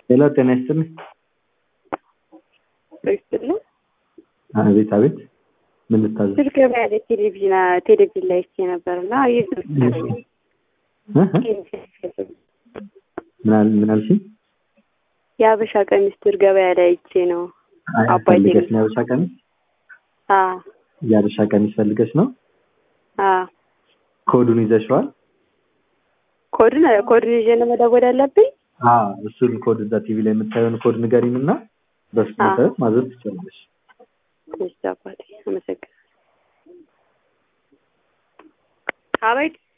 ሄሎ ጤና ይስጥልኝ። ይስጥልኝ። አቤት አቤት፣ ምን ልታዘዝ? ስልክ ገበያ ላይ ቴሌቪዥን ቴሌቪዥን ላይ አይቼ ነበር እና ይህ ምን አል- ምን አልሽኝ? የሀበሻ ቀሚስ ድር ገበያ ላይ አይቼ ነው። አይ አባይ ፈልገሽ ቴሌ- ነው የሀበሻ ቀሚስ? አዎ የሀበሻ ቀሚስ ፈልገሽ ነው? አዎ ኮዱን ይዘሽዋል? ኮድን ኮድን ይዤ ነው መደወል ያለብኝ። አዎ እሱን ኮድ እዛ ቲቪ ላይ የምታየውን ኮድ ንገሪን እና በሱ አዎ። መሰረት ማዘዝ ትችላለሽ። እሺ አባቴ አመሰግናለሁ። አቤት